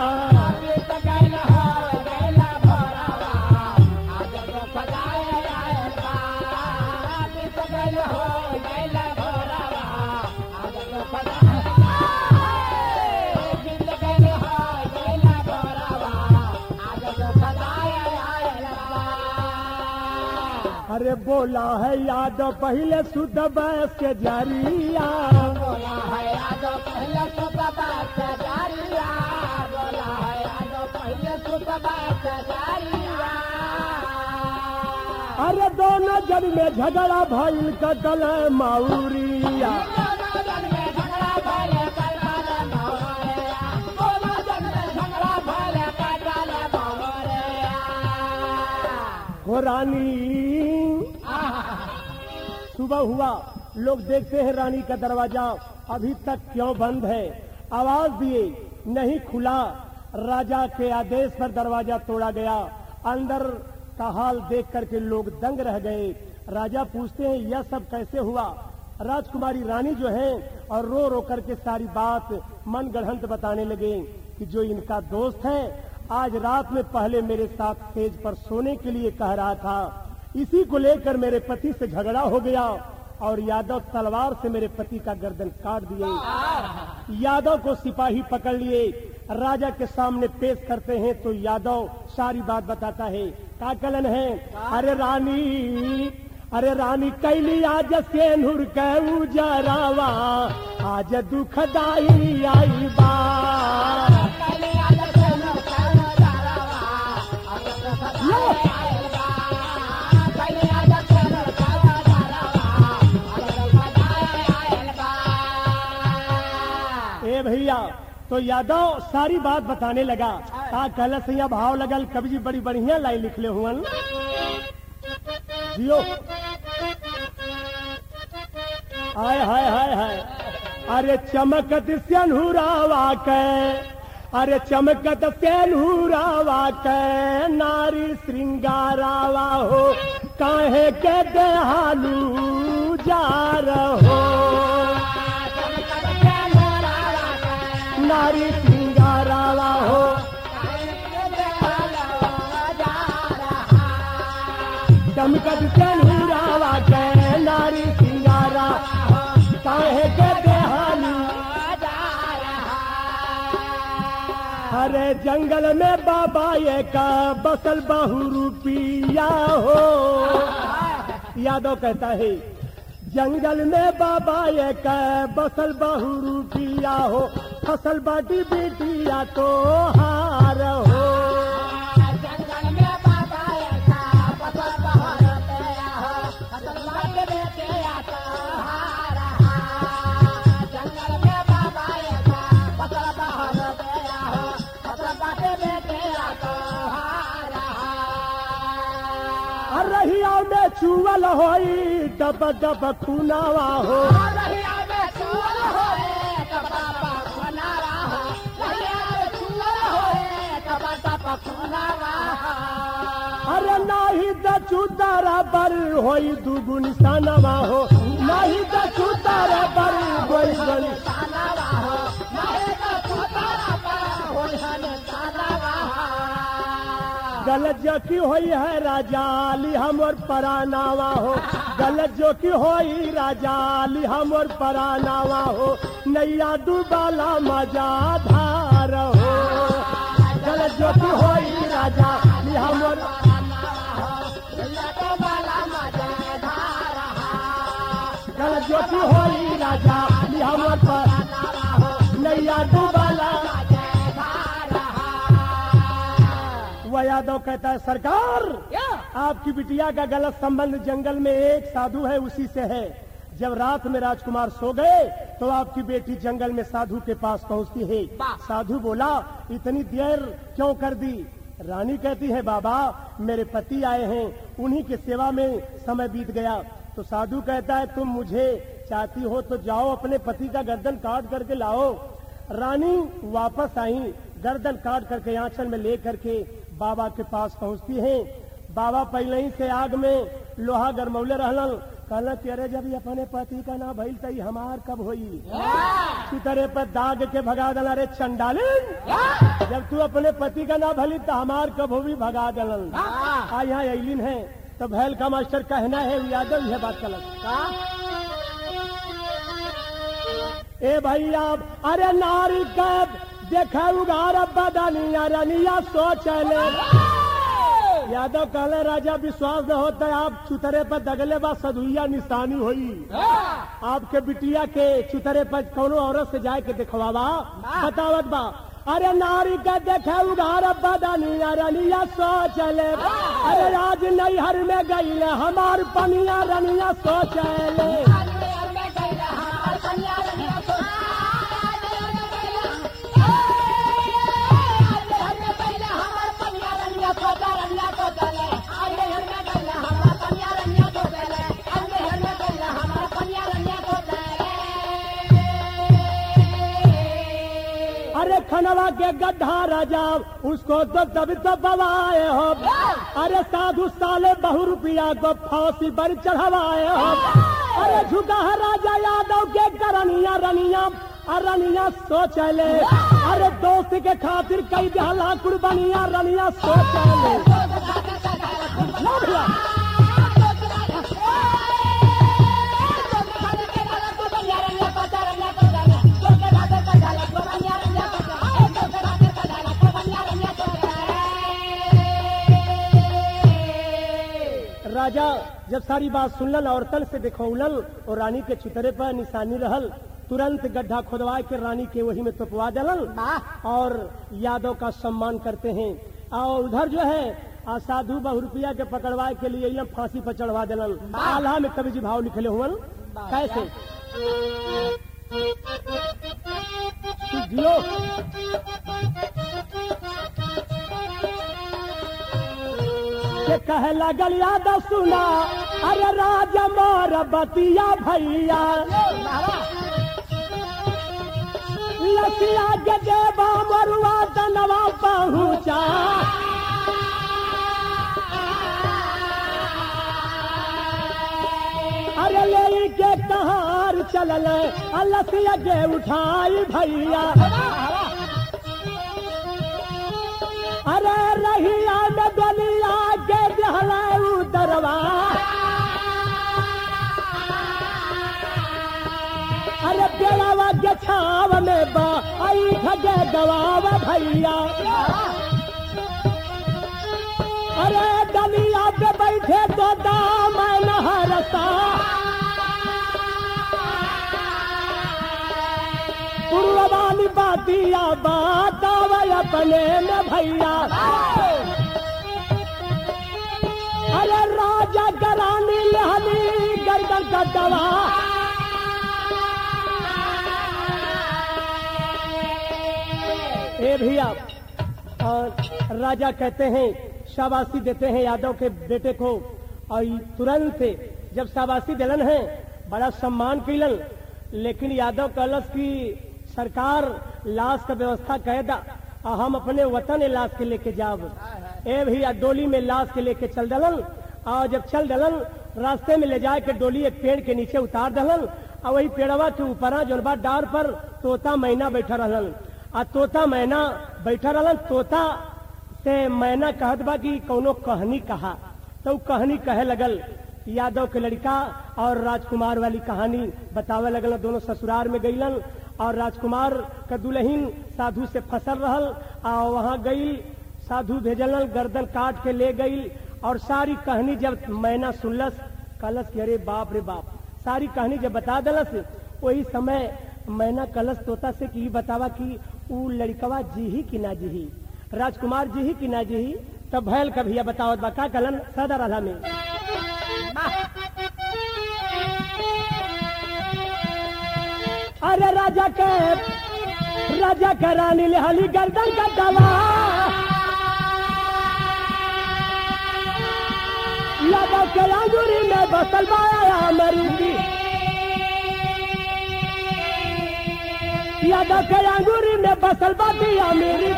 अरे बोला है याद पहले शुद्ध बस के जरिया अरे दोनों जन में झगड़ा भइल कदल माउरिया हो रानी सुबह हुआ लोग देखते हैं रानी का दरवाजा अभी तक क्यों बंद है आवाज दिए नहीं खुला राजा के आदेश पर दरवाजा तोड़ा गया अंदर का हाल देख करके लोग दंग रह गए राजा पूछते हैं यह सब कैसे हुआ राजकुमारी रानी जो है और रो रो करके सारी बात मन गढ़ंत बताने लगे कि जो इनका दोस्त है आज रात में पहले मेरे साथ स्टेज पर सोने के लिए कह रहा था इसी को लेकर मेरे पति से झगड़ा हो गया और यादव तलवार से मेरे पति का गर्दन काट दिए यादव को सिपाही पकड़ लिए राजा के सामने पेश करते हैं तो यादव सारी बात बताता है का कलन है अरे रानी अरे रानी कैली आज सेनुर के उजरावा आज दुखदाई आई बा ए भैया तो यादव सारी बात बताने लगा का कहला सैया भाव लगल कवि जी बड़ी बढ़िया लाइन लिखले हुअन जियो हाय हाय हाय हाय अरे चमकत सेनुरावा के अरे चमकत सेनुरावा के नारी श्रृंगारावा हो काहे के देहालू जा रहो नारी श्रृंगारावा हो चमकत सेनुरावा के नारी श्रृंगारा काहे के देहालू अरे जंगल में बाबा ये का बसल बहु रुपिया हो यादव कहता है जंगल में बाबा ये का बसल बहु रुपिया हो फसल बाटी बेटिया तो हार हो चुअल होई डब डब खुनावा हो रहिया में चूल होए कबा पा खुनावा हो रहिया में चूल होए कबा पा खुनावा अरे नाही दचू बर होई दुगुन सनवा हो नाही दचू बर होई दुगुन तालावा हो मारे का पुतारा पा होई हन तालावा गलत जो की होई है राजाली हमर परानावा हो गलत जो की होई राजाली हमर परानावा हो नैया डूबाला मजा धार हो गलत जो की होई राजाली हमर तो बाला मजे धारा गलत जो की होई राजाली हमर पर नैया डूबाला वह यादव कहता है सरकार आपकी बिटिया का गलत संबंध जंगल में एक साधु है उसी से है जब रात में राजकुमार सो गए तो आपकी बेटी जंगल में साधु के पास पहुंचती है साधु बोला इतनी देर क्यों कर दी रानी कहती है बाबा मेरे पति आए हैं उन्हीं की सेवा में समय बीत गया तो साधु कहता है तुम मुझे चाहती हो तो जाओ अपने पति का गर्दन काट करके लाओ रानी वापस आई गर्दन काट करके आंचल में ले करके बाबा के पास पहुंचती हैं बाबा पहले ही से आग में लोहा गरमौले रहलन कहला कि अरे जब ये अपने पति का ना भइल तई हमार कब होई तरह पर दाग के भगा दल अरे चंडालिन जब तू अपने पति का ना भली तो हमार कब होगी भगा दलन आ यहाँ ऐलिन है तो भैल का मास्टर कहना है यादव यह बात गलत ए भैया अरे नारी कब देखा उगार बदनिया रनिया सोच ले यादव कहले राजा विश्वास न होता है आप चुतरे पर दगले बा सदुइया निशानी होई आपके बिटिया के चुतरे पर कोनो औरत से जाए के दिखवावा बतावत बा अरे नारी का देखे उधार बदनिया रनिया सोच ले अरे आज नैहर में गई हमार पनिया रनिया सोच ले अरे खनवा के गड्ढा राजा उसको तो दब दबाए हो अरे साधु साले बहु रुपया को फांसी पर चढ़वाए हो अरे झुका है राजा यादव के करनिया रनिया रनिया सोच ले अरे दोस्त के खातिर कई दहला कुर्बानिया रनिया सोच ले ना भैया राजा जब सारी बात सुनल और तल से देखौलल और रानी के चितरे पर निशानी रहल तुरंत गड्ढा खोदवा के रानी के वही में तोपवा दलन और यादव का सम्मान करते हैं और उधर जो है आ साधु बहु रुपया के पकड़वाए के लिए एकदम फांसी पर चढ़वा दिलन आल्हा में कवि जी भाव लिखले हुवन कैसे जियो के कहे लगल यादव सुना अरे राजा मोर बतिया भैया लसिया के देवा मरुआ दनवा पहुँचा अरे ले के कहार चलल लसिया के उठाई भैया अरे रहिया में दुनिया के जहला उतरवा अरे पेड़ावा के छाव में बा आई खगे गवाव भैया अरे डलिया पे बैठे तो दामन हरसा पूर्ववानी बातिया बात अपने में भैया अरे राजा करानी लहनी गर्दन का दवा ए भैया और राजा कहते हैं शाबाशी देते हैं यादव के बेटे को और ई तुरंत जब शाबाशी दिलन है बड़ा सम्मान कैलन लेकिन यादव कहलस की सरकार लाश का व्यवस्था कह दा और हम अपने वतन लाश के लेके जाब ए भैया डोली में लाश के लेके चल दलन और जब चल दलन रास्ते में ले जाए के डोली एक पेड़ के नीचे उतार दलन और वही पेड़वा के ऊपर जोन बा डार पर तोता मैना बैठा रहलन आ तोता मैना बैठा रहलन तोता से मैना कहत बा कि कौनो कहनी कहा तो उ कहनी कहे लगल यादव के लड़का और राजकुमार वाली कहानी बतावे लगल दोनों ससुराल में गईलन और राजकुमार का दुल्हन साधु से फसल रहल और वहाँ गई साधु भेजलन गर्दन काट के ले गई और सारी कहानी जब मैना सुनलस कलस कि अरे बाप रे बाप सारी कहानी जब बता दलस वही समय मैना कलश तोता से कि ई बतावा कि ऊ लड़कवा जीही कि ना जीही राजकुमार जीही कि ना जीही तब भैल का भैया बतावत बा का कलन सदा राधा में अरे राजा के राजा के रानी लेहली गर्दन का दवा यादव के अंगूरी में बसल बाया मरूदी यादव के अंगूरी में बसल बातिया मेरी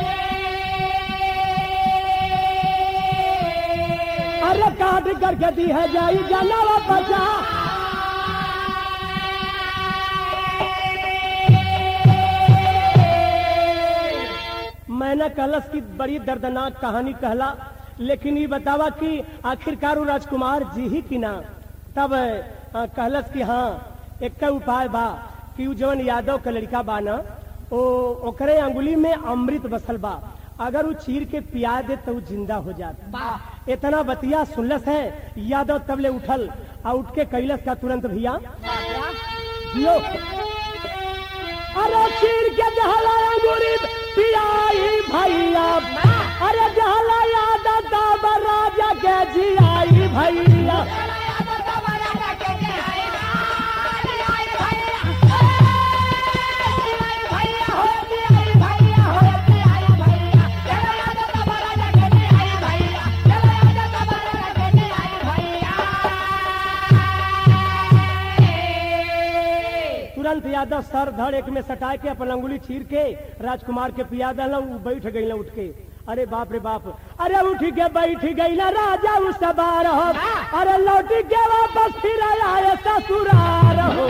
अरे काट करके दी है जाई जानवा बचा मैंने कलश की बड़ी दर्दनाक कहानी कहला लेकिन ये बतावा कि आखिरकार वो राजकुमार जी ही कि ना तब अ, कहलस कि हाँ एक उपाय बा कि उ जवन यादव के लड़का बा ना ओ ओकरे अंगुली में अमृत बसल बा अगर वो चीर के पिया दे तो उ जिंदा हो जात इतना बतिया सुनलस है यादव तबले उठल आ उठ के कैलस का तुरंत भैया लो अरे चीर के जहला अंगूरी पियाई भैया अरे जहला याद तब राजा के जियाई भैया तुरंत यादव सर धड़ एक में सटा के अपन अंगुली चीर के राजकुमार के पिया दल बैठ गई उठ के अरे बाप रे बाप अरे उठ के बैठ गई ना राजा उस सवार हो अरे लौट के वापस फिर आया ससुरार हो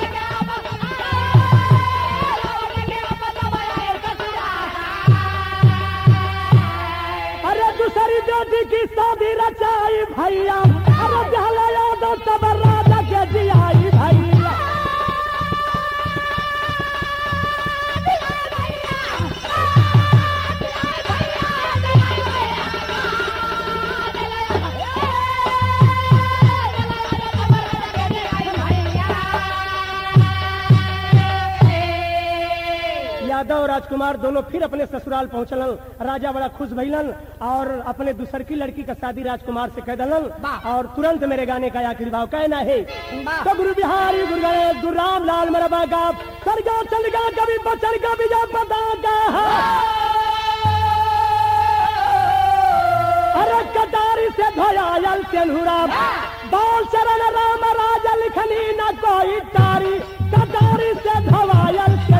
अरे दूसरी बेटी की शादी रचाई भैया अरे जहला यादव सब राजा के जियाई भैया यादव और राजकुमार दोनों फिर अपने ससुराल पहुंचलन राजा बड़ा खुश भइलन और अपने दूसर की लड़की का शादी राजकुमार से कह दलन और तुरंत मेरे गाने का आखिरी भाव कहना है तो गुरु बिहारी गुरु गणेश गुरु राम लाल मेरा बागा सरगा चलगा कभी बचर का विजय पता का अरे कटारी से धोयाल तेलहुरा बाल चरण राम राजा लिखनी न कोई तारी कटारी से धोयाल